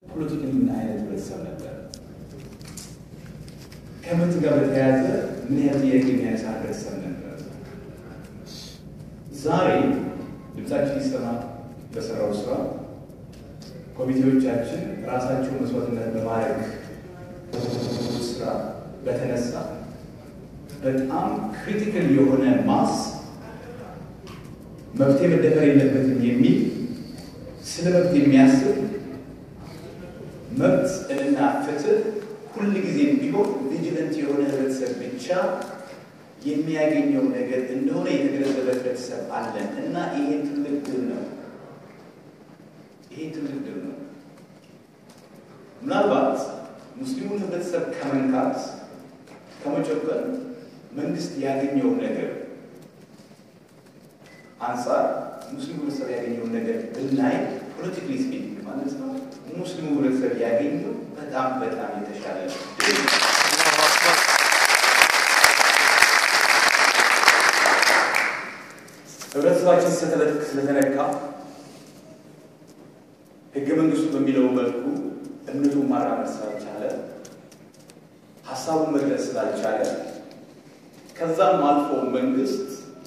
ፖለቲካሊ ምን አይነት ህብረተሰብ ነበር? ከምርት ጋር በተያያዘ ምን ያህል ጥያቄ የሚያነሳ ህብረተሰብ ነበር? ዛሬ ድምፃችን ይሰማ በሰራው ስራ ኮሚቴዎቻችን ራሳቸው መስዋዕትነት በማድረግ ስራ በተነሳ በጣም ክሪቲካል የሆነ ማስ መብቴ መደፈር የለበትም የሚል ስለ መብት የሚያስብ መብት እና ፍትህ ሁል ጊዜ ቢሆን ቪጂለንት የሆነ ህብረተሰብ ብቻ የሚያገኘው ነገር እንደሆነ የተገነዘበ ህብረተሰብ አለን እና ይሄ ትልቅ ድል ነው። ይሄ ትልቅ ድል ነው። ምናልባት ሙስሊሙን ህብረተሰብ ከመንካት ከመጨቆን መንግስት ያገኘው ነገር አንጻር ሙስሊሙ ህብረተሰብ ያገኘውን ነገር ብናይ ፖለቲካሊ ስፒኪንግ ማለት ነው ሙስሊሙ ህብረተሰብ ያገኘው በጣም በጣም የተሻለ ህብረተሰባችን ስለተነካ ህገ መንግስቱ በሚለው መልኩ እምነቱን ማራመድ ስላልቻለ ሀሳቡን መግለጽ ስላልቻለ ከዛም አልፎ መንግስት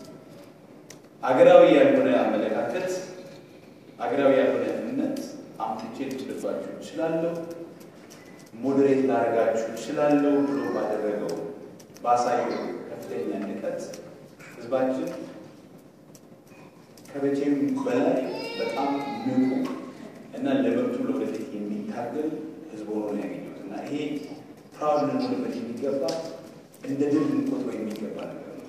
አገራዊ ያልሆነ አመለካከት አገራዊ ያልሆነ እምነት አምጥቼ ልጭልባችሁ እችላለሁ፣ ሞዴሬት ላደርጋችሁ እችላለሁ ብሎ ባደረገው ባሳየው ከፍተኛ ንቀት ህዝባችን ከመቼም በላይ በጣም ንቁ እና ለመብቱ ለወደፊት የሚታገል ህዝብ ሆኖ ነው ያገኙት እና ይሄ ፕራውድ ልንሆንበት የሚገባ እንደ ድል ልንቆጥረው የሚገባ ነገር ነው።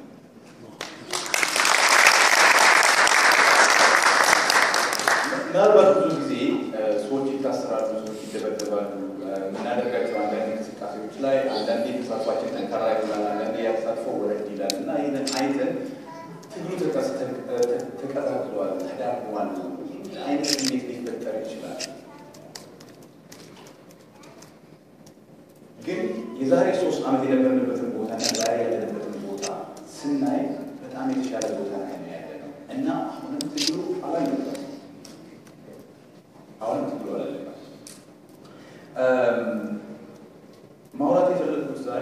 ምናልባት ብዙ ጊዜ ሰዎች ይታሰራሉ፣ ሰዎች ይደበደባሉ። የምናደርጋቸው አንዳንድ እንቅስቃሴዎች ላይ አንዳንዴ ተሳትፏችን ጠንካራ ይሆናል፣ አንዳንዴ ያተሳትፎ ወረድ ይላል እና ይህንን አይተን ትግሉ ተቀጣጥሏል፣ ተዳክሟል አይነት ስሜት ሊፈጠር ይችላል። ግን የዛሬ ሶስት ዓመት የነበርንበትን ቦታ እና ዛሬ ያለንበትን ቦታ ስናይ በጣም የተሻለ ቦታ ላይ ነው ያለ ነው እና አሁንም ትግሉ አላለቀም። አሁንም ትግሉ አላለቀም። ማውራት የፈለግኩት ዛሬ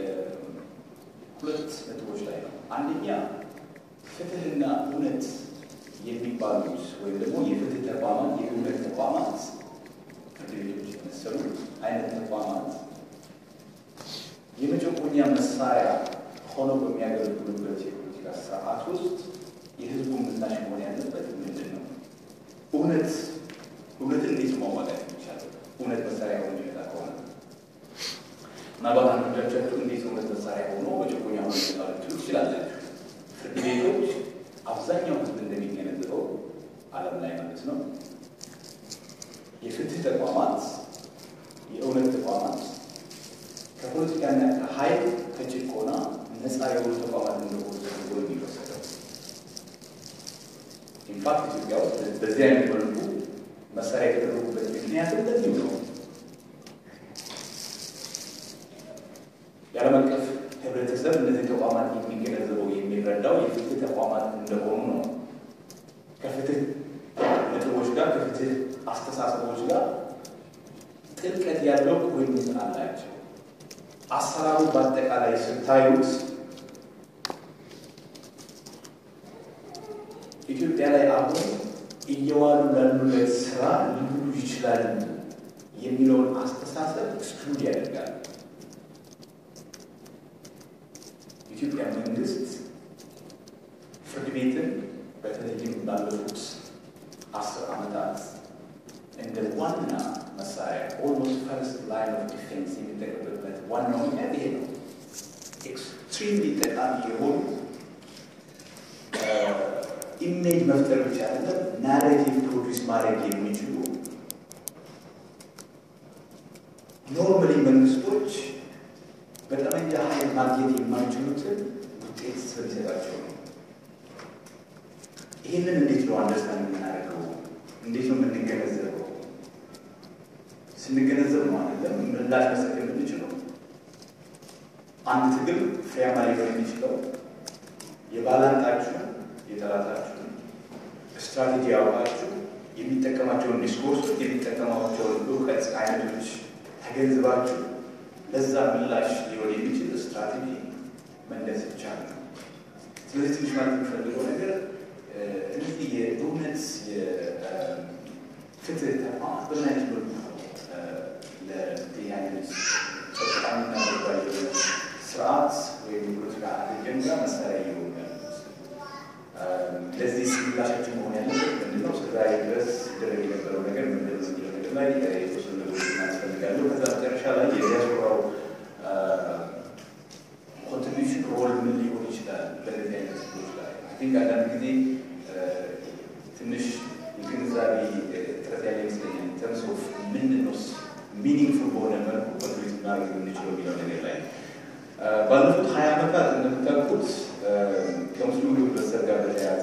ሁለት ነጥቦች ላይ ነው። አንደኛ ፍትህና እውነት የሚባሉት ወይም ደግሞ የፍትህ ተቋማት የእውነት ተቋማት ፍርድ ቤቶች የመሰሉ አይነት ተቋማት የመጨቆኛ መሳሪያ ሆነው በሚያገለግሉበት የፖለቲካ ስርዓት ውስጥ የህዝቡ ምላሽ መሆን ያለበት ምንድን ነው? እውነት እውነትን እንዴት ማዋጋት የሚቻለው? እውነት መሳሪያ ሆኖ ይመጣ ከሆነ ምናልባት አንዳንዶቻችሁ እንዴት እውነት መሳሪያ ሆኖ መጨቆኛ ሆኖ ይመጣ ልትሉ ትችላላችሁ። ፍርድ ቤቶች አብዛኛው ህዝብ እንደሚገነዘበው ዓለም ላይ ማለት ነው የፍትህ ተቋማት የእውነት ተቋማት ከፖለቲካና ከኃይል ከጭቆና ነፃ የሆኑ ተቋማት እንደሆኑ ተደርጎ የሚወሰደው ኢንፋክት ኢትዮጵያ ውስጥ በዚህ አይነት መልኩ መሳሪያ የተደረጉበት ምክንያት እንደዚሁ ነው። የዓለም አቀፍ ህብረተሰብ እነዚህ ተቋማት የሚገነዘበው የሚረዳው የፍትህ ተቋማት እንደሆኑ ነው። ከፍትህ ነጥቦች ጋር ከፍትህ አስተሳሰቦች ጋር ጥልቀት ያለው ቁርኝት አላቸው። አሰራሩ በአጠቃላይ ስታዩት ኢትዮጵያ ላይ አሁን እየዋሉ ላሉለት ስራ ሊውሉ ይችላሉ የሚለውን አስተሳሰብ ኤክስክሉድ ያደርጋል። የኢትዮጵያ መንግስት ፍርድ ቤትን በተለይም ባለፉት አስር ዓመታት እንደ ዋና መሳሪያ ኦልሞስት ፈርስት ላይን ኦፍ ዲፌንስ የሚጠቀምበት ዋናው ምክንያት ይሄ ነው። ኤክስትሪምሊ ጠቃሚ የሆኑ ኢሜጅ መፍጠር ብቻ አይደለም፣ ናሬቲቭ ፕሮዲስ ማድረግ የሚችሉ ኖርማሊ መንግስቶች በጠመንጃ ኃይል ማግኘት የማይችሉትን ውጤት ስለሚሰጣቸው ነው። ይህንን እንዴት ነው አንደርስታንድ የምናደርገው? እንዴት ነው የምንገነዘበው? ስንገነዘብ ነው አይደለም ምላሽ መስጠት የምንችለው። አንድ ትግል ፍሬያማ ሊሆን የሚችለው የባላንጣችሁን የጠላታችሁን ስትራቴጂ ያውቃችሁ የሚጠቀማቸውን ዲስኮርሶች የሚጠቀማቸውን እውቀት አይነቶች ተገንዝባችሁ ለዛ ምላሽ ሊሆን የሚችል ስትራቴጂ መንደስ ይቻላል። ስለዚህ ትንሽ ማለት የሚፈልገው ነገር እነዚህ የእውነት የፍትህ ተቋማት በምን አይነት መልኩ ለዚህ አይነት ጠቃሚና ባል የሆነ ስርዓት ወይም ፖለቲካ አጀንዳ መሳሪያ እየሆኑ ያሉት ለዚህ ምላሻችን መሆን ያለበት ምንድነው? እስከዛሬ ድረስ ሲደረግ የነበረው ነገር ምንድን ነው የሚለው ነገር ላይ የተወሰኑ ነገሮች እናስፈልጋለሁ። ከዛ መጨረሻ ላይ የዲያስፖራው ኮንትሪቢሽን ሮል ምን ሊሆን ይችላል በእነዚህ አይነት ስሎች ላይ ቲንክ አንዳንድ ጊዜ ትንሽ የግንዛቤ ጥረት ያለ ይመስለኛል። ተርምስ ኦፍ ምንድን ነው ሚኒንግፉል በሆነ መልኩ ኮንትሪቢዩት ማድረግ የምንችለው የሚለው ነገር ላይ ባለፉት ሀያ ዓመታት እንደምታውቁት ከሙስሊሙ ህብረተሰብ ጋር በተያያዘ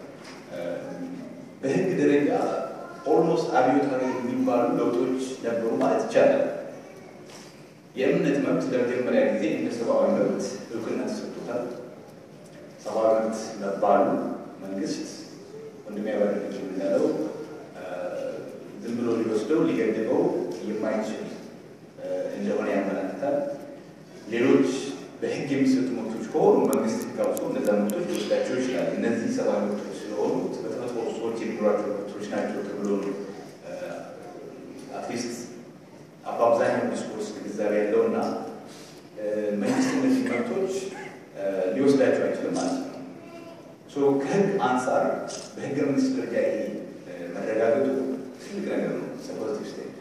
በህግ ደረጃ ኦልሞስት አብዮታዊ የሚባሉ ለውጦች ነበሩ ማለት ይቻላል። የእምነት መብት ለመጀመሪያ ጊዜ እንደ ሰብአዊ መብት እውቅና ተሰጥቶታል። ሰብአዊ መብት መባሉ መንግስት ወንድም ያባደረግ እንዳለው ዝም ብሎ ሊወስደው ሊገድበው የማይችል እንደሆነ ያመለክታል። ሌሎች በህግ የሚሰጡ መብቶች ከሆኑ መንግስት ህግ አውጥቶ እነዛ መብቶች ሊወስዳቸው ይችላል። እነዚህ ሰብአዊ መብቶች ስለሆኑት በተፈጥሮ ሰዎች የሚኖራቸው መብቶች ናቸው ተብሎ ነው አትሊስት በአብዛኛው ዲስኮርስ ግንዛቤ ያለው እና መንግስት እነዚህ መብቶች ሊወስዳቸው አይችልም ማለት ነው። ከህግ አንጻር በህገ መንግስት ደረጃ ይሄ መረጋገጡ ትልቅ ነገር ነው። ፖዚቲቭ ስቴፕ።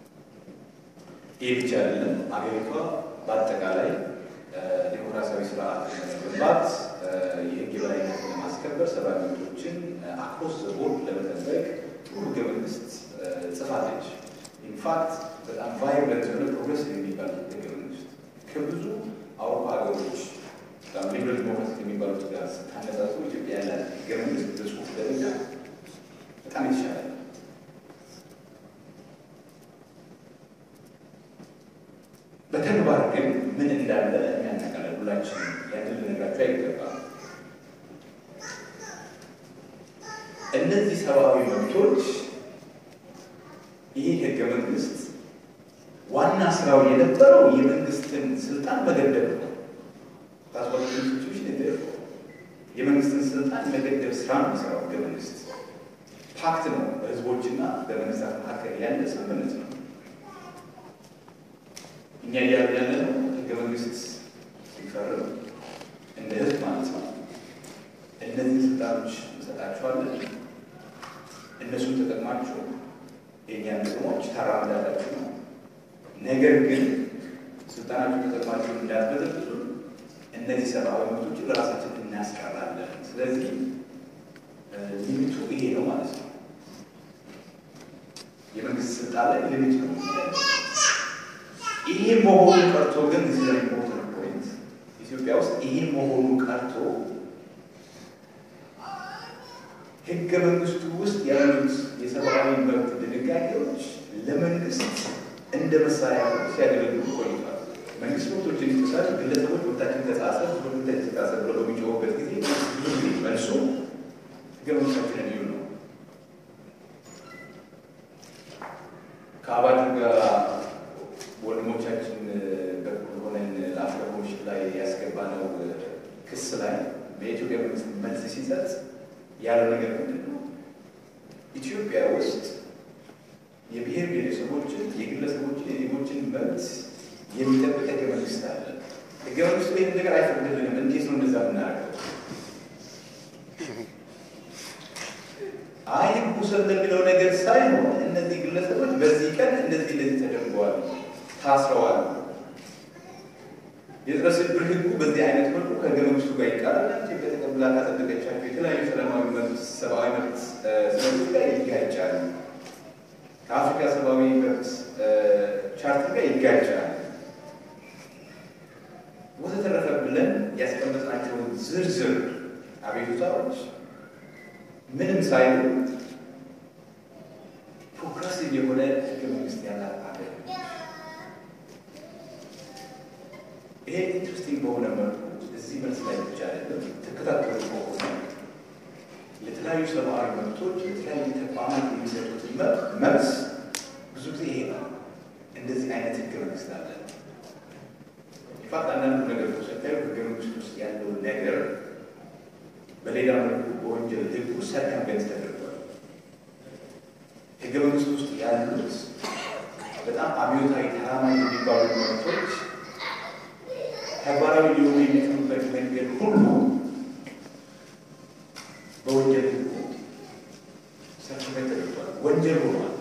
ይህ ብቻ አይደለም። አገሪቷ በአጠቃላይ ዴሞክራሲያዊ ስርዓት ለመገንባት የህግ የበላይነትን ለማስከበር ሰብአዊ መብቶችን አክሮስ ዘ ቦርድ ለመጠበቅ ጥሩ ህገ መንግስት ጽፋለች። ኢንፋክት በጣም ቫይብረንት የሆነ ፕሮግረስ የሚባል ህገ መንግስት ከብዙ አውሮፓ ሀገሮች በጣም ሊበራል ዲሞክራሲ የሚባሉት ጋር ስታነጻጽሩ ኢትዮጵያ ያላት ህገ መንግስት በጽሁፍ ደረጃ በጣም የተሻለ ነው። በተግባር ግን ምን እንዳለ የሚያናቀላል ሁላችን ያንን ልነግራቸው አይገባም። እነዚህ ሰብአዊ መብቶች ይህ ህገ መንግስት ዋና ስራው የነበረው የመንግስትን ስልጣን መገደብ ነው። የመንግስትን ስልጣን መገደብ ስራ ነው የሚሰራው ህገ መንግስት። ፓክት ነው፣ በህዝቦችና በመንግስታት መካከል ያለ ስምምነት ነው። እኛ እያሉ ያለ ነው ህገ መንግስት ሲፈርም እንደ ህዝብ ማለት ነው እነዚህ ስልጣኖች እንሰጣችኋለን፣ እነሱን ተጠቅማችሁ የእኛን ጥቅሞች ታራምዳላችሁ ነው። ነገር ግን ስልጣናችሁ ተጠቅማችሁ እንዳትበዘብዙ እነዚህ ሰብአዊ መብቶችን ለራሳችን እናስቀራለን። ስለዚህ ሊሚቱ ይሄ ነው ማለት ነው። የመንግስት ስልጣን ላይ ሊሚት ነው። ይሄ መሆኑ ቀርቶ ግን ዚ ኢምፖርታንት ፖይንት ኢትዮጵያ ውስጥ ይሄ መሆኑ ቀርቶ ህገ መንግስቱ ውስጥ ያሉት የሰብአዊ መብት ድንጋጌዎች ለመንግስት እንደ መሳሪያ ሲያገለግሉ ቆይቷል። መንግስት መብቶችን ይጥሳል፣ ግለሰቦች መብታችን ተጻሰ፣ መብታችን ተጻሰ ብሎ በሚጮሁበት ጊዜ ብዙ ጊዜ መልሶ ህገ መንግስታችንን እዩ ነው። ከአባል ጋር ወንድሞቻችን በኩል ሆነን ለአፍሪካ ኮሚሽን ላይ ያስገባነው ክስ ላይ በኢትዮጵያ መንግስት መልስ ሲሰጥ ያለው ነገር ምንድን ነው? ኢትዮጵያ ውስጥ የብሔር ብሔረሰቦችን፣ የግለሰቦችን፣ የዜጎችን መብት የሚጠብቅ ህገ መንግስት አለ። ህገ መንግስቱ ይህን ነገር አይፈቅድልንም። እንዴት ነው እንደዛ ምናደርገው? አይ ህጉ ስለሚለው ነገር ሳይሆን እነዚህ ግለሰቦች በዚህ ቀን እንደዚህ እንደዚህ ተደርገዋል፣ ታስረዋል። የጥረ ስብር ህጉ በዚህ አይነት መልኩ ከህገ መንግስቱ ጋር ይቃረናል። ኢትዮጵያ ተቀብላ ካጸደቀቻቸው የተለያዩ ሰላማዊ መብት፣ ሰብአዊ መብት ሰነዶች ጋር ይጋጫል። ከአፍሪካ ሰብአዊ መብት ቻርተር ጋር ይጋጫል። ወዘተረፈ ብለን ያስቀመጥናቸውን ዝርዝር አቤቱታዎች ምንም ሳይሉ ፕሮግረሲቭ የሆነ ህገ መንግስት ያላት አገር ይሄ ኢንትረስቲንግ በሆነ መልኩ እዚህ መልስ ላይ ብቻ አይደለም ተከታተሉ ከሆነ የተለያዩ ሰብአዊ መብቶች የተለያዩ ተቋማት የሚሰጡትን መብት ብዙ ጊዜ ይሄ ነው። እንደዚህ አይነት ህገ መንግስት አለ። ኢንፋክት አንዳንዱ ነገር ተሰታዩ ህገ መንግስት ውስጥ ያለው ነገር በሌላ መልኩ በወንጀል ህግ ውስጥ ሰርከምቬንስ ተደርጓል። ህገ መንግስት ውስጥ ያሉት በጣም አብዮታዊ ተራማጅ የሚባሉ መብቶች ተግባራዊ ሊሆኑ የሚችሉበት መንገድ ሁሉ በወንጀል ህጉ ሰርቲፊኬት ተደርጓል። ወንጀል ሆኗል።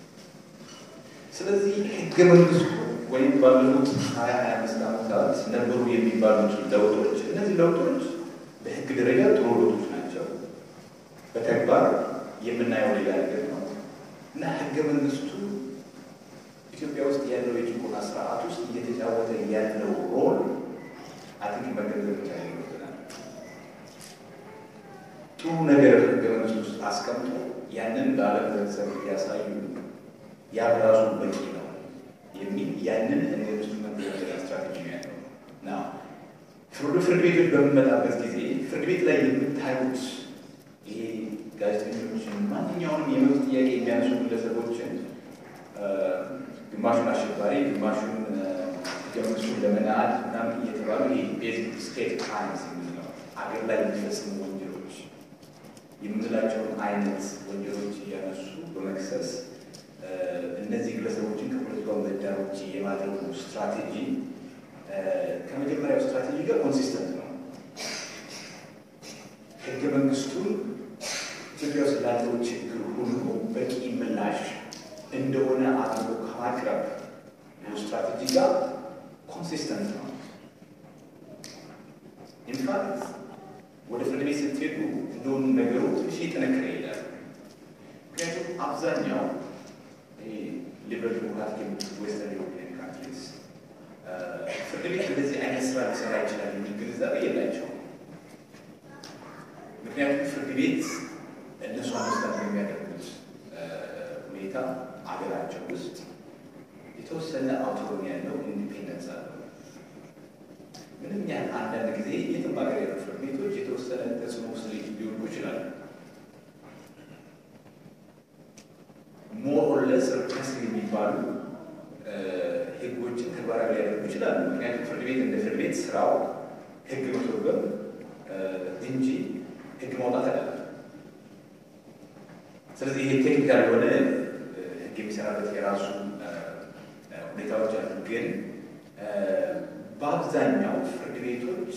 ስለዚህ ህገ መንግስቱ ወይም ባለፉት ሀያ ሀያ አምስት ዓመታት ነበሩ የሚባሉት ለውጦች እነዚህ ለውጦች በህግ ደረጃ ጥሩ ለውጦች ናቸው። በተግባር የምናየው ሌላ ነገር ነው እና ህገ መንግስቱ ኢትዮጵያ ውስጥ ያለው የጭቆና ስርዓት ውስጥ እየተጫወተ ያለው ሮል አትንክ መገንዘብ ብቻ ይኖርብናል። ጥሩ ነገር ህገ መንግስት ውስጥ አስቀምጦ ያንን ለዓለም ህብረተሰብ እያሳዩ ያ በራሱ በቂ ነው የሚል ያንን እንደ ኢንስትሩመንት የመጠቀም ስትራቴጂ ነው ያለው እና ፍርድ ፍርድ ቤቶች በምንመጣበት ጊዜ ፍርድ ቤት ላይ የምታዩት ይሄ ጋዜጠኞችን ማንኛውንም የመብት ጥያቄ የሚያነሱ ግለሰቦችን ግማሹን አሸባሪ ግማሹን ህገ መንግስቱን ለመናድ ምናምን እየተባሉ ይሄ ቤዚክ ስቴት ክራይምስ የምንለው አገር ላይ የሚፈጽሙ ወንጀሎች የምንላቸውን አይነት ወንጀሎች እያነሱ በመክሰስ እነዚህ ግለሰቦችን ከፖለቲካው ምህዳር ውጭ የማድረጉ ስትራቴጂ ከመጀመሪያው ስትራቴጂ ጋር ኮንሲስተንት ነው። ህገ መንግስቱን ኢትዮጵያ ውስጥ ላለው ችግር ሁሉ በቂ ምላሽ እንደሆነ አድርጎ ከማቅረብ ስትራቴጂ ጋር ኮንሲስተንት ነው። ኢንፋክት ወደ ፍርድ ቤት ስትሄዱ እንደሆኑ ነገሩ ትንሽ ጠነከረ ይሄዳል። ምክንያቱም አብዛኛው ሊበራል ዲሞክራቲክ ዌስተርን ዩሮፒያን ካንትሪስ ፍርድ ቤት እንደዚህ አይነት ስራ ሊሰራ ይችላል የሚል ግንዛቤ የላቸውም። ምክንያቱም ፍርድ ቤት እነሱ አንስታት የሚያደርጉት ሁኔታ አገራቸው ውስጥ የተወሰነ አውቶኖሚ ያለው ኢንዲፔንደንስ አለው። ምንም ያህል አንዳንድ ጊዜ የትም ሀገር ያሉ ፍርድ ቤቶች የተወሰነ ተጽዕኖ ውስጥ ሊወድቁ ይችላሉ። ሞር ኦር ለስ ርካስ የሚባሉ ህጎችን ተግባራዊ ሊያደርጉ ይችላሉ። ምክንያቱም ፍርድ ቤት እንደ ፍርድ ቤት ስራው ህግ መተርጎም እንጂ ህግ ማውጣት አይደለም። ስለዚህ ይሄ ቴክኒካል የሆነ ህግ የሚሰራበት የራሱ ሁኔታዎች አሉ። ግን በአብዛኛው ፍርድ ቤቶች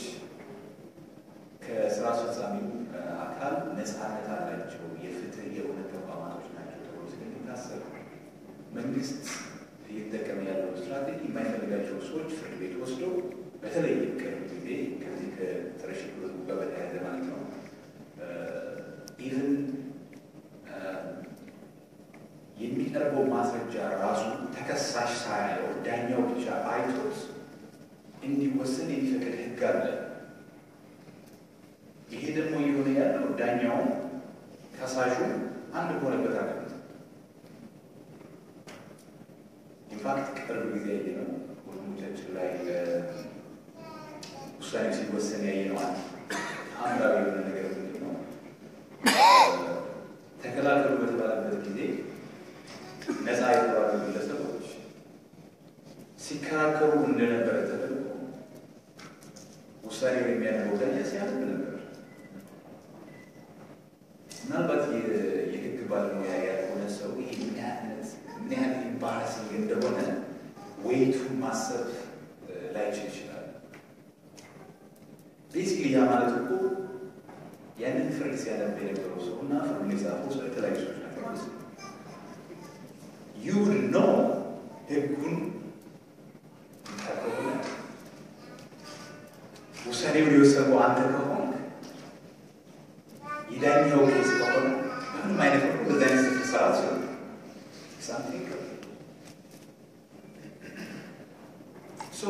ከስራ አስፈጻሚው አካል ነፃነት አላቸው፣ የፍትህ የእውነት ተቋማቶች ናቸው ተብሎ ስለሚታሰብ መንግስት እየተጠቀመ ያለው ስትራቴጂ የማይፈልጋቸው ሰዎች ፍርድ ቤት ወስዶ በተለይ ቅርብ ጊዜ ከዚህ ከጸረ ሽብር ጋር በተያያዘ ማለት ነው ኢቭን የሚቀርበው ማስረጃ ራሱ ተከሳሽ ሳያየው ዳኛው ብቻ አይቶት እንዲወሰን የሚፈቅድ ህግ አለ። ይሄ ደግሞ እየሆነ ያለው ዳኛውም ከሳሹ አንድ በሆነበት አገር ኢንፋክት ቅርብ ጊዜ ያየ ነው ወንድሞቻችን ላይ ውሳኔ ሲወሰን ያየ ነው። አምራዊ የሆነ ነገር ምንድን ነው ተከላከሉ በተባለበት ጊዜ ነፃ የተባሉ ግለሰቦች ሲከራከሩ እንደነበረ ተደርጎ ውሳኔው የሚያደርገው ዳኛ ሲያነብ ነበር። ምናልባት የህግ ባለሙያ ያልሆነ ሰው ይህ ምን ያህል ኢምባራሲንግ እንደሆነ ወይቱን ማሰብ ላይችል ይችላል። ቤሲክሊ ያ ማለት እኮ ያንን ፍርድ ሲያነብ የነበረው ሰው እና ፍርዱን የጻፈው ሰው የተለያዩ ሰዎች ናቸው ማለት ነው። ዩ ኖ ህጉን ከሆነ ውሳኔውን የወሰነው አንተ ከሆንክ የዳኛው ኬስ ከሆነ በምንም አይነት መልኩ በዛ አይነት ስፍር ሰራ ሲሆን ሳምቲንግ ሶ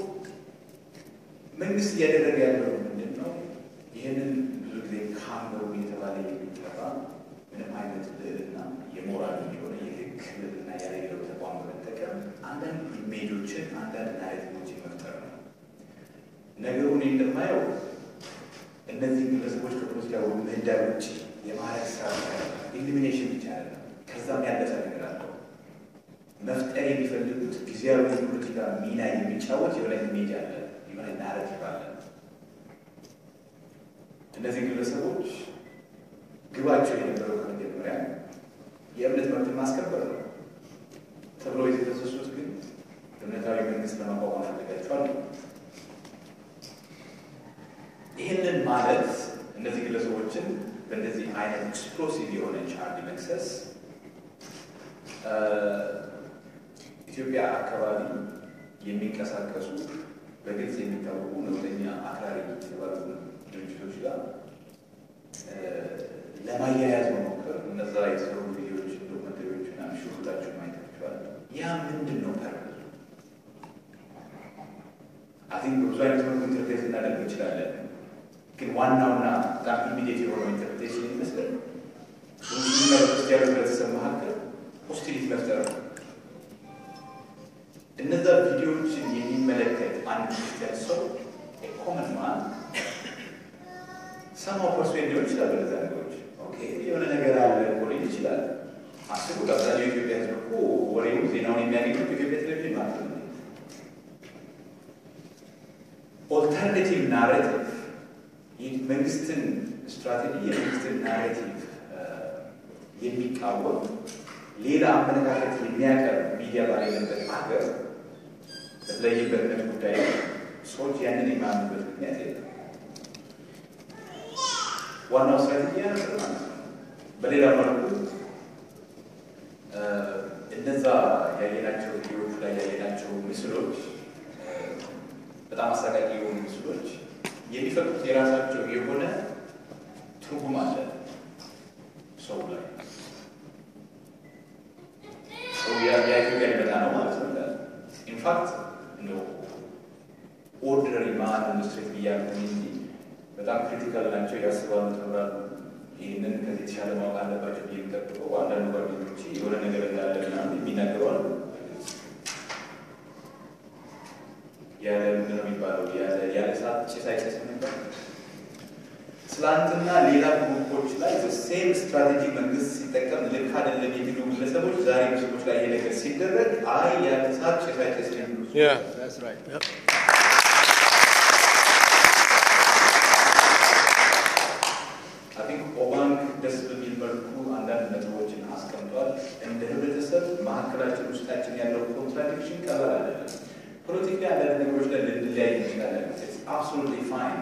መንግስት እያደረገ ያለው ምንድን ነው? ይህንን ብዙ ጊዜ ካምበሩ የተባለ የሚጠራ ምንም አይነት ልዕልና የሞራል የሆነ የህግ ልዕልና ያሌለው ተቋም በመጠቀም አንዳንድ ኢሜጆችን አንዳንድ ናሬቲቮችን መፍጠር ነው። ነገሩን እንደማየው እነዚህ ግለሰቦች ከፖለቲካ ምህዳር ውጭ የማድረግ ስራ ብቻ አይደለም፣ ኢሊሚኔሽን ብቻ አይደለም። ከዛም ያለፈ ነገር አለው። መፍጠር የሚፈልጉት ጊዜያዊ የፖለቲካ ሚና የሚጫወት የሆነ ኢሜጅ አለ፣ የሆነ ናረቲቭ አለ። እነዚህ ግለሰቦች ግባቸው የነበረው ከመጀመሪያ የእምነት መብትን ማስከበር ነው ተብሎ የተከሰሱት ግን እምነታዊ መንግስት ለማቋቋም ፈልጋቸዋል። ይህንን ማለት እነዚህ ግለሰቦችን በእንደዚህ አይነት ኤክስፕሎሲቭ የሆነ ቻርጅ መክሰስ ኢትዮጵያ አካባቢ የሚንቀሳቀሱ በግልጽ የሚታወቁ ነውጠኛ አክራሪ የተባሉ ድርጅቶች ጋር ለማያያዝ መሞከር እነዛ የተሰሩ ቪዲዮዎች፣ ዶክመንተሪዎች ና ሽሁላቸው ማየታቸዋል። ያ ምንድን ነው ፐርፐዝ? አቲንክ በብዙ አይነት መልኩ ኢንተርፕሬት እናደርግ እንችላለን። ግን ዋናውና በጣም ኢሚዲየት የሆነው ኢንተርፕሬቴሽን ይመስላል ሙስሊምና በክርስቲያኑ ህብረተሰብ መካከል ሆስቲሊቲ መፍጠር ነው። እነዛ ቪዲዮዎችን የሚመለከት አንድ ክርስቲያን ሰው ኮመን ማን ሰማው ፐርሶን ሊሆን ይችላል። በነዛ ነገሮች ኦኬ የሆነ ነገር አለ እኮ ሊል ይችላል። አስቡ አብዛኛው የኢትዮጵያ ህዝብ እኮ ወሬው ዜናውን የሚያገኙት በኢትዮጵያ ቴሌቪዥን ማለት ነው። ኦልተርኔቲቭ ናሬቲቭ መንግስትን ስትራቴጂ የመንግስትን ናሬቲቭ የሚቃወም ሌላ አመለካከት የሚያቀርብ ሚዲያ ባሌለበት ሀገር በተለይም በእምነት ጉዳይ ሰዎች ያንን የማያምኑበት ምክንያት የለም። ዋናው ስትራቴጂ ያ ነበር ማለት ነው። በሌላ መልኩ እነዛ ያየናቸው ቪዲዮዎቹ ላይ ያየናቸው ምስሎች በጣም አሳቃቂ የሆኑ ምስሎች የሚፈጥሩት የራሳቸው የሆነ ትርጉም አለ ሰው ላይ ሰው የኢትዮጵያ ሊመጣ ነው ማለት ነው። ኢንፋክት እንደው ኦርዲነሪ ማን ኢንዱስትሬት ብያለሁ እንጂ በጣም ክሪቲካል ናቸው ያስባሉ ተብራሉ። ይህንን ከዚህ የተሻለ ማወቅ አለባቸው ብዬ የሚጠብቀው አንዳንዱ ጓደኞች የሆነ ነገር እንዳለ ምናምን የሚናገሩ አሉ። ያለ ምንድን ነው የሚባለው? ያለ እሳት ጭስ አይጨስም ነበር። ትላንትና ሌላ ግሩፖች ላይ ሴም ስትራቴጂ መንግስት ሲጠቀም ልክ አይደለም የሚሉ ግለሰቦች ዛሬ ምስሎች ላይ ይሄ ነገር ሲደረግ አይ ያለ እሳት ጭስ አይጨስም የሚሉ ኦባንክ ደስ በሚል መልኩ አንዳንድ ነጥቦችን አስቀምጧል። እንደ ህብረተሰብ መካከላችን ውስጣችን ያለው ኮንትራዲክሽን ቀላል አይደለም። ፖለቲካ አንዳንድ ነገሮች ላይ ልንለያይ እንችላለን። አብሶሉትሊ ፋይን።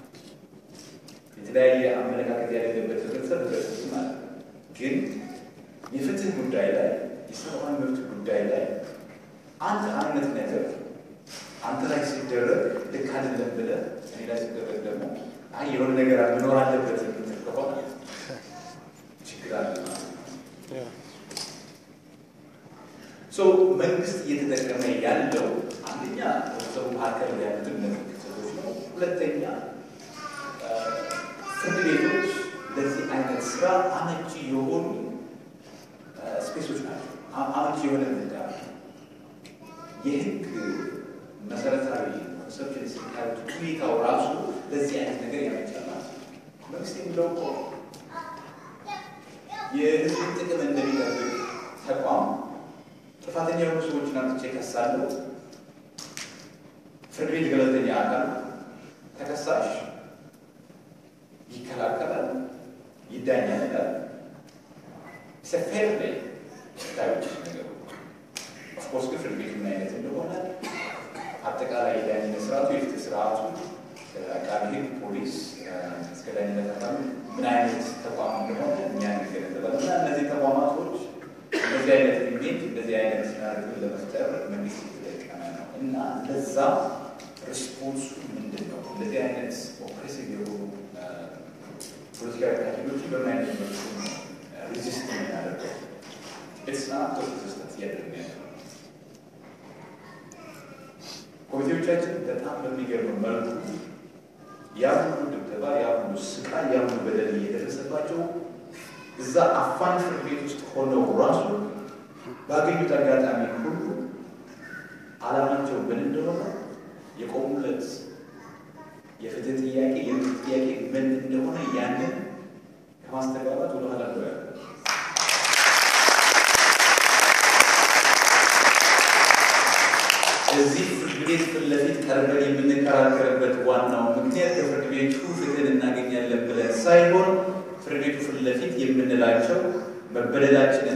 የተለያየ አመለካከት ያለበት ህብረተሰብ ህብረተሰብ ማለት ነው። ግን የፍትህ ጉዳይ ላይ የሰብአዊ መብት ጉዳይ ላይ አንድ አይነት ነገር አንተ ላይ ሲደረግ ልክ አይደለም ብለህ እኔ ላይ ሲደረግ ደግሞ አይ የሆነ ነገር መኖር አለበት የምትል ከሆነ ችግር አለ ማለት ነው። ሶ መንግስት እየተጠቀመ ያለው አንደኛ ህብረተሰቡ መካከል ያሉትን እነዚህ ክስተቶች ነው። ሁለተኛ ፍርድ ቤቶች ለዚህ አይነት ስራ አመቺ የሆኑ ስፔሶች ናቸው። አመቺ የሆነ ምህዳር የህግ መሰረታዊ ኮንሰፕሽን ስታዩት ሁኔታው ራሱ ለዚህ አይነት ነገር ያመቻል ማለት ነው። መንግስት የሚለው እኮ የህዝብ ጥቅም እንደሚጠብቅ ተቋም ጥፋተኛ የሆኑ ሰዎችን አምጥቼ ከሳለሁ። ፍርድ ቤት ገለልተኛ አካል ተከሳሽ ይከላከላል፣ ይዳኛል ይላል። ፌር ላይ ታዮች ነገሩ ኦፍኮርስ ግን ፍርድ ቤት ምን አይነት እንደሆነ አጠቃላይ የዳኝነት ስርዓቱ የፍትህ ስርዓቱ አቃቢ ህግ፣ ፖሊስ እስከ ዳኝነት አካሉ ምን አይነት ተቋም እንደሆነ እኛን ይገነዘባል እና እነዚህ ተቋማቶች እንደዚህ አይነት ኢሜጅ እንደዚህ አይነት ናሬቲቭ ለመፍጠር መንግስት የተጠቀመ ነው እና ለዛ ሪስፖንሱ ምንድን ነው? እንደዚህ አይነት ኦፕሬሲቭ የሆኑ ፖለቲካዊ ፓርቲዎችን በምን አይነት መልኩ ሪዚስት የምናደርገው ኢትስ ናት ሬዚስተንስ እያደረግን ያለ ነው። ኮሚቴዎቻችን በጣም በሚገርም መልኩ ያ ሁሉ ድብደባ፣ ያ ሁሉ ስቃይ፣ ያ ሁሉ በደል እየደረሰባቸው እዛ አፋን ፍርድ ቤት ውስጥ ሆነው ራሱ ባገኙት አጋጣሚ ሁሉ ዓላማቸው ምን እንደሆነ የቆሙለት የፍትህ ጥያቄ የፍትህ ጥያቄ ምን እንደሆነ ያንን ከማስተጋባት ወደኋላ ነው ያለ እዚህ ፍርድ ቤት ፊት ለፊት ቀርበን የምንከራከርበት ዋናው ምክንያት ከፍርድ ቤቱ ፍትህን እናገኛለን ብለን ሳይሆን ፍርድ ቤቱ ፊት ለፊት የምንላቸው መበደላችንን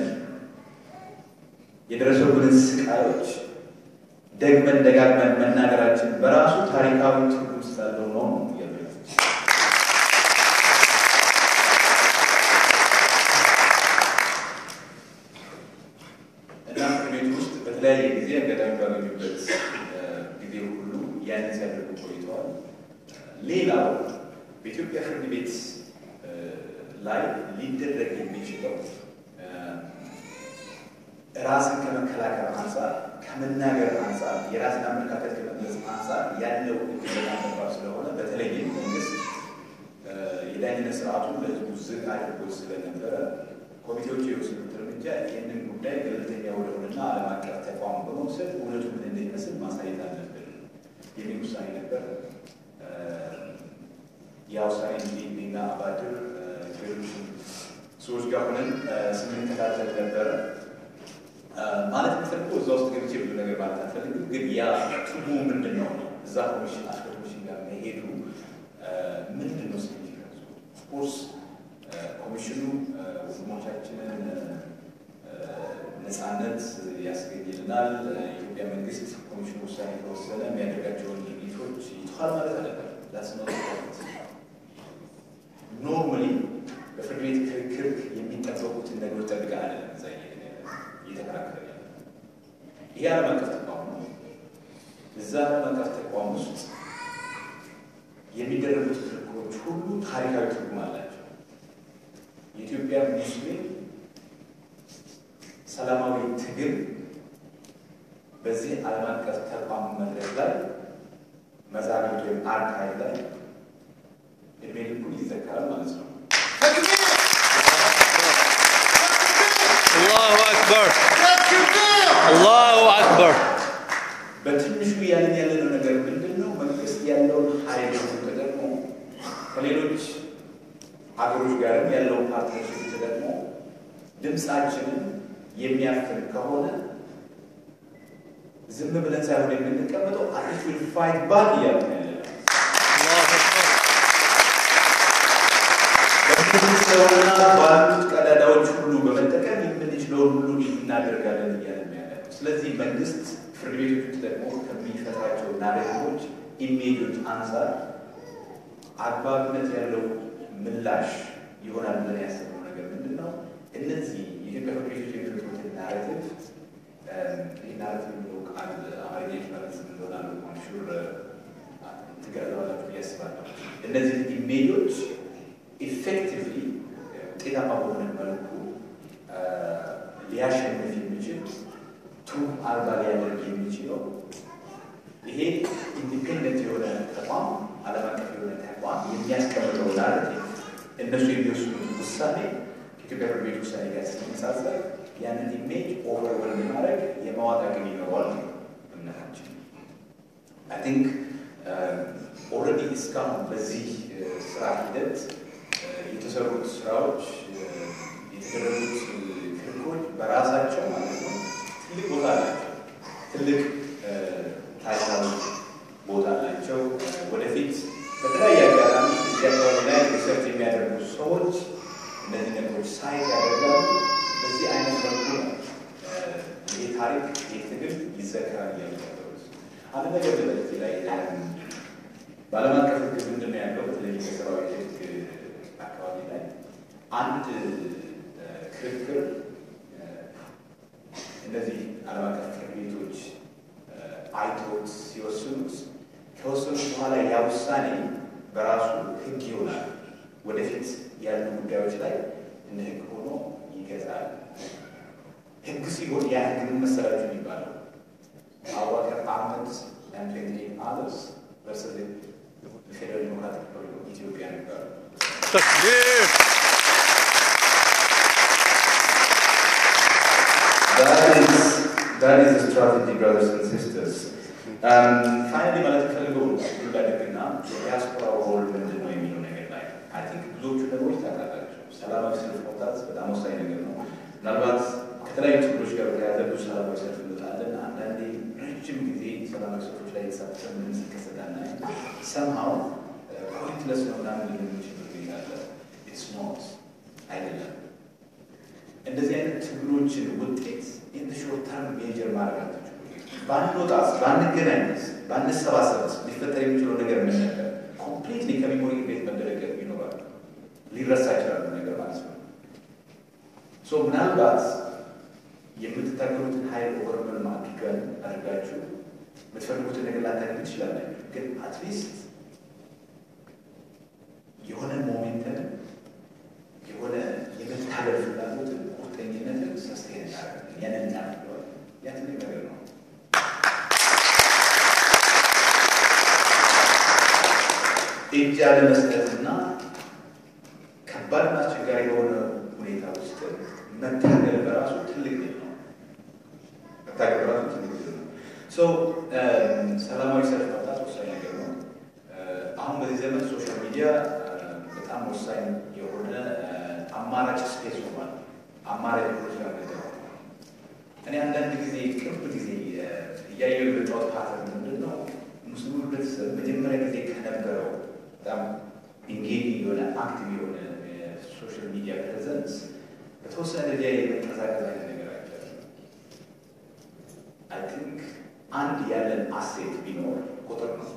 የደረሰብንን ስቃዮች ደግመን ደጋግመን መናገራችን በራሱ ታሪካዊ ትርጉም ስላለው ነው ያሉት። እና ፍርድ ቤት ውስጥ በተለያየ ጊዜ አጋጣሚ ባገኙበት ጊዜ ሁሉ ያንን ሲያደርጉ ቆይተዋል። ሌላው በኢትዮጵያ ፍርድ ቤት ላይ ሊደረግ የሚችለው ራስን ከመከላከል አንጻር ከመናገር አንጻር የራስን አመለካከት ከመግለጽ አንጻር ያለው እድል በጣም ጠባብ ስለሆነ በተለይም መንግስት የዳኝነት ስርዓቱን ለህዝቡ ዝግ አድርጎ ስለነበረ ኮሚቴዎች የወሰዱት እርምጃ ይህንን ጉዳይ ገለልተኛ ወደሆነና ዓለም አቀፍ ተቋም በመውሰድ እውነቱ ምን እንደሚመስል ማሳየት አለብን የሚል ውሳኔ ነበር። ያ ውሳኔ እንግዲህ እኔና አባድር ሌሎች ሰዎች ጋር ሆነን ስንከታተል ነበረ። ማለት የምፈልገው እዛ ውስጥ ገብቼ ብዙ ነገር ማለት አልፈልግም፣ ግን ያ ትርጉሙ ምንድን ነው ነው እዛ ኮሚሽን አስፈ ኮሚሽን ጋር መሄዱ ምንድን ነው ሲግኒፊካንሱ? ኦፍኮርስ ኮሚሽኑ ወንድሞቻችንን ነፃነት ያስገኝልናል። የኢትዮጵያ መንግስት ኮሚሽኑ ውሳኔ ከወሰነ የሚያደርጋቸውን ድርጊቶች ይተዋል ማለት አለበት። ዳስነ ኖርማሊ በፍርድ ቤት ክርክር የሚጠበቁትን ነገሮች ጠብቀን አይደለም እዛ እየተከራከረ ያለ ይሄ ዓለም አቀፍ ተቋም ነው። እዛ ዓለም አቀፍ ተቋም ውስጥ የሚደረጉት ክርክሮች ሁሉ ታሪካዊ ትርጉም አላቸው። የኢትዮጵያ ሙስሊም ሰላማዊ ትግል በዚህ ዓለም አቀፍ ተቋም መድረክ ላይ መዛግብት ወይም አርካይቭ ላይ እድሜ ልኩን ይዘከራል ማለት ነው። አላሁ አክበር አላሁ አክበር። በትንሹ ያለን ያለነው ነገር ምንድን ነው? መንግስት ያለውን ኃይል ተጠቅሞ ከሌሎች ሀገሮች ጋርም ያለውን ፓርትነርሽፕ ተጠቅሞ ድምፃችንን የሚያፍን ከሆነ ዝም ብለን ሳይሆን የምንቀመጠው አት ዊል ፋይት ባክ እያሉ ነው ያለ በምንችለውና ባሉት ቀዳዳዎች ሁሉ በመጠቀም የምንችለውን ሁሉ እናደርጋለን እያለ ነው ያለ። ስለዚህ መንግስት ፍርድ ቤቶቹ ተጠቅሞ ከሚፈጥራቸው ናሬቲቮች፣ ኢሜጆች አንጻር አግባብነት ያለው ምላሽ ይሆናል ብለን ያሰብነው ነገር ምንድን ነው? እነዚህ የኢትዮጵያ ፍርድ ቤቶች የሚፈጥሩትን ናሬቲቭ ይህ ናሬቲቭ የሚለው ቃል አማርኛ ማለት እንደሆነ ሹር ትገለዋላችሁ ብዬ አስባለሁ። እነዚህ ኢሜጆች ኢፌክቲቭሊ ውጤታማ በሆነ መልኩ ሊያሸንፍ የሚችል ትሩፍ አልባ ሊያደርግ የሚችለው ይሄ ኢንዲፔንደንት የሆነ ተቋም ዓለም አቀፍ የሆነ ተቋም የሚያስቀምጠው ናሬቲቭ እነሱ የሚወስኑት ውሳኔ ከኢትዮጵያ ፍርድ ቤት ውሳኔ ጋር ሲነጻጸር ያንን ኢሜጅ ኦቨርወል የማድረግ የማዋጥ አቅም ይኖረዋል እምነታችን። አይ ቲንክ ኦልሬዲ እስካሁን በዚህ ስራ ሂደት የተሰሩት ስራዎች የተደረጉት ክርክሮች በራሳቸው ማለት ነው ትልቅ ቦታ አላቸው። ትልቅ ታሪካዊ ቦታ አላቸው። ወደፊት በተለያየ አጋጣሚ እዚህ አካባቢ ላይ ሪሰርች የሚያደርጉ ሰዎች እነዚህ ነገሮች ሳይት ያደርጋሉ። በዚህ አይነት መልኩ ነው ይህ ታሪክ ይህ ትግል ይዘከራል እያሉ ያሉት። አንድ ነገር በዚህ ላይ በዓለም አቀፍ ሕግ ምንድን ነው ያለው? በተለይ በሰብአዊ ሕግ አካባቢ ላይ አንድ ክርክር እነዚህ ዓለም አቀፍ ፍርድ ቤቶች አይተውት ሲወስኑት ከወሰኑት በኋላ ያ ውሳኔ በራሱ ሕግ ይሆናል። ወደፊት ያሉ ጉዳዮች ላይ እንደ ሕግ ሆኖ ይገዛል። ሕግ ሲሆን ያ ሕግ ምን መሰላችሁ የሚባለው አቡበከር አህመድ and 28 others versus the Federal Democratic Republic of Ethiopia የሚባለው ተክቢር That is, that is the strategy, brothers and sisters. Um, finally, ማለት ፈልገው ላደግና የዲያስፖራ ሮል ምንድን ነው የሚለው ነገር ላይ አይ ቲንክ ብዙዎቹ ነገሮች ታውቃላችሁ። ሰላማዊ ሰልፍ መውጣት በጣም ወሳኝ ነገር ነው። ምናልባት ከተለያዩ ችግሮች ጋር በተያያዘ ብዙ ሰላማዊ ሰልፍ እንወጣለን። አንዳንዴ ረጅም ጊዜ ሰላማዊ ሰልፎች ላይ የተሳተፈ ምንም ሲከሰታና ሰምሃው ፖይንትለስ ነው ምናምን የምንችል ጊዜ አለ። ኢትስ ኖት አይደለም። እንደዚህ አይነት ችግሮችን ውጤት ኢን ሾርት ተርም ሜጀር ማድረግ አለችው። ባንወጣስ፣ ባንገናኝስ፣ ባንሰባሰብስ ሊፈጠር የሚችለው ነገር ምን ነበር? ኮምፕሊትሊ ከሚሞሪ ቤት መደረግ ይኖራል። ሊረሳ ይችላሉ ነገር ማለት ነው። ሶ ምናልባት የምትታገሉትን ኃይል ኦቨርመልም አድርገን አድርጋችሁ የምትፈልጉትን ነገር ላታገኙ ትችላላችሁ። ግን አትሊስት የሆነ ሞሜንትን የሆነ የመታገል ፍላጎትን ቁርጠኝነትን ሰስቴን እናደርጋለን። ያንን እናደርገዋለን። ያ ትልቅ ነገር ነው። እጅ ያለመስጠትና ከባድና አስቸጋሪ የሆነ ሁኔታ ውስጥ መታገል በራሱ ትልቅ ድል ነው። መታገል በራሱ ትልቅ ድል ነው። ሶ ሰላማዊ ሰልፍ መውጣት ወሳኝ ነገር ነው። አሁን በዚህ ዘመን ሶሻል ሚዲያ በጣም ወሳኝ የሆነ አማራጭ ስፔስ ሆኗል። አማራጭ ፖለቲካ ነገር እኔ አንዳንድ ጊዜ ቅርብ ጊዜ እያየሁ የመጫወት ፓተርን ምንድን ነው ሙስሊሙ ህብረተሰብ መጀመሪያ ጊዜ ከነበረው በጣም ኢንጌጂንግ የሆነ አክቲቭ የሆነ የሶሻል ሚዲያ ፕሬዘንስ በተወሰነ ደረጃ የመቀዛቀዝ አይነት ነገር አይቻልም። አይ ቲንክ አንድ ያለን አሴት ቢኖር ቁጥር ነው።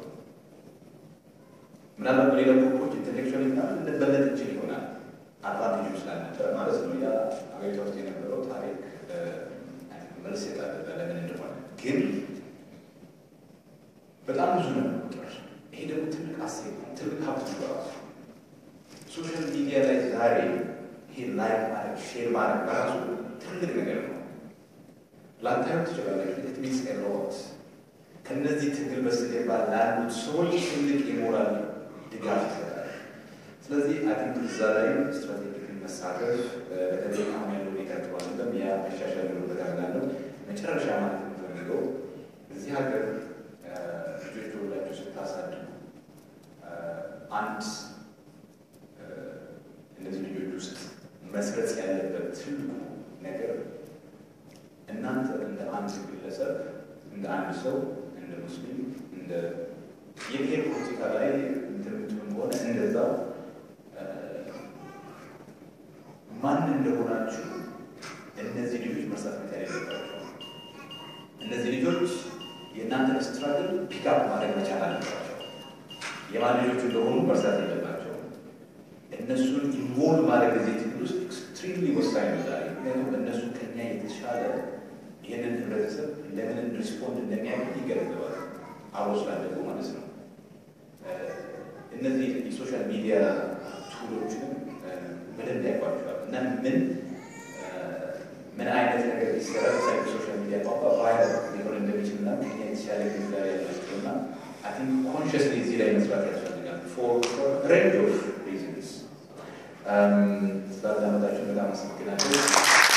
ምናልባት በሌላ ግሩፖች ኢንቴሌክቹዋል ምናምን እንበለጥ እንችል ይሆናል አድቫንቴጁ ስላልነበረ ማለት ነው። ያ አገሪቷ ውስጥ የነበረው ታሪክ መልስ የጣለ ለምን እንደሆነ ግን በጣም ብዙ ነው ቁጥር። ይሄ ደግሞ ትልቅ አሴት ነው፣ ትልቅ ሀብት ነው በራሱ። ሶሻል ሚዲያ ላይ ዛሬ ይሄ ላይክ ማድረግ ሼር ማድረግ በራሱ ትልቅ ነገር ነው። ላታዩ ትችላለች። ኢት ሚንስ ኤ ሎት ከእነዚህ ትግል በስተጀርባ ላሉት ሰዎች ትልቅ የሞራል ድጋፍ ይሰጣል። ስለዚህ አቲንክ እዛ ላይ ስትራቴጂክ መሳተፍ በተለይ አሁን ያለው ሁኔታ ጥሩ አይደለም። ያ መሻሻል ኖርበት ያላለው መጨረሻ ማለት የምፈልገው እዚህ ሀገር ልጆች ተወላችሁ ስታሳድጉ አንድ እነዚህ ልጆች ውስጥ መስረጽ ያለበት ትልቁ ነገር እናንተ እንደ አንድ ግለሰብ፣ እንደ አንድ ሰው፣ እንደ ሙስሊም፣ እንደ የብሔር ፖለቲካ ላይ እንትምትም ሆነ እንደዛው ማን እንደሆናችሁ እነዚህ ልጆች መርሳት መቻል የለባቸው። እነዚህ ልጆች የእናንተን ስትራግል ፒክአፕ ማድረግ መቻል አለባቸው። የማን ልጆች እንደሆኑ መርሳት የለባቸው። እነሱን ኢንቮልቭ ማድረግ እዚህ ትግል ውስጥ ኤክስትሪምሊ ወሳኝ ነው ዛሬ። ምክንያቱም እነሱ ከኛ የተሻለ ይህንን ህብረተሰብ ለምን ሪስፖንድ እንደሚያደርግ ይገነዘባል። አብሮ ስላደጉ ማለት ነው። እነዚህ የሶሻል ሚዲያ ቱሎችንም በደንብ ያውቋቸዋል እና ምን ምን አይነት ነገር ሊሰራ ሳይ ሶሻል ሚዲያ ቋንቋ ቫይረል ሊሆን እንደሚችል እና ከኛ የተሻለ ግንዛቤ ያላቸው እና አይ ቲንክ ኮንሽስሊ እዚህ ላይ መስራት ያስፈልጋል ፎር ሬንጅ ኦፍ ሪዝንስ ስላዳመጣችሁ በጣም አመሰግናለሁ።